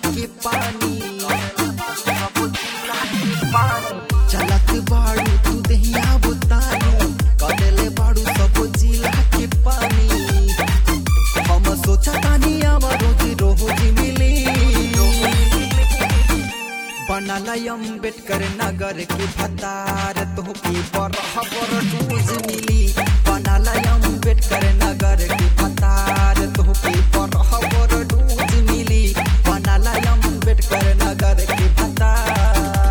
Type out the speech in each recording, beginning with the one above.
के पानी चलत बाड़ू तू दहिया बुतानी कदेले बाड़ू सब जिला के पानी हम सोचा तानी आवा रोज रोज मिली बनल अम्बेडकर नगर के भतार तोहके बरह बर डोज मिली बनल अम्बेडकर नगर के भतार तोहके बरह बर डोज मिली बनल अम्बेडकर नगर के भतार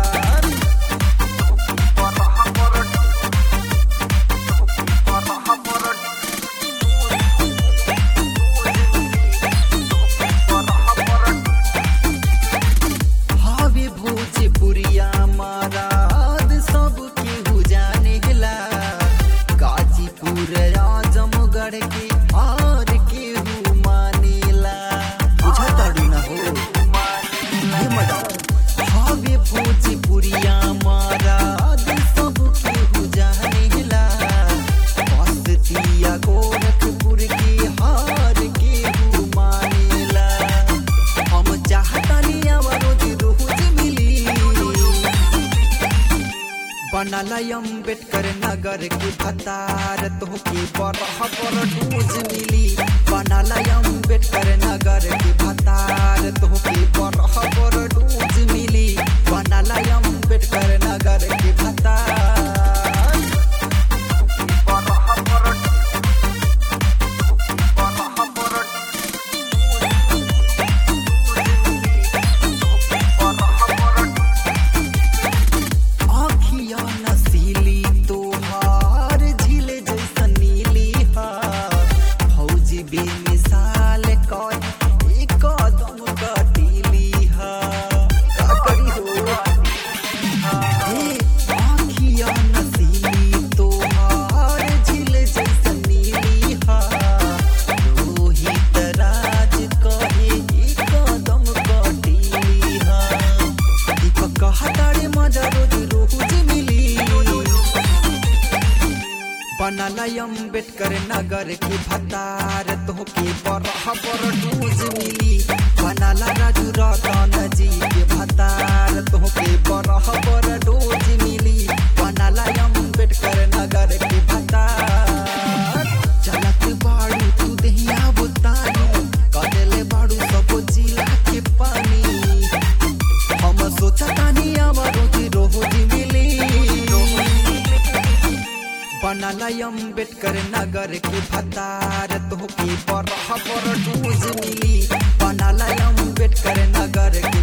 हावे भोजपुरिया महाराज सब केहू जानेला गाजीपुर आजमगढ़ के हार केहू मानेला बुझताड़ू ना हो ये मैडम हावे भोजपुरिया महाराज सब केहू जानेला बस्तिया गोरखपुर के हार केहू मानेला हम चाहतानी रोज रोज मिली बनल अम्बेडकर नगर के भतार तोहके बरह बर डोज मिली बनल अम्बेडकर नगर के भतार तोहके बरह बर डोज मिली बनल अम्बेडकर नगर के भतार आँखिया नसीली तोहार झील जैसन नीली हा फौजी बेमिसाल कर एक कदम कटीली हा का करी हो हे आँखिया नसीली तोहार झील जैसन नीली हा रोहित राज कहे एक कदम कटीली हा दीपक कहतारे मजा रोज रोज मिली बनल अम्बेडकर नगर के भतार तोहके बरह बर डोज मिली बनल राजू रतन जी के भतार तोहके बरह बर डोज मिली बनल अम्बेडकर नगर के भतार चलत बाड़ू तू दहिया बुतानी कदेले बाड़ू सब जिला के पानी हम सोचतानी आवा रोज रोज मिली बनल अम्बेडकर नगर के भतार तोहके बरह बर डोज मिली बनल अम्बेडकर नगर के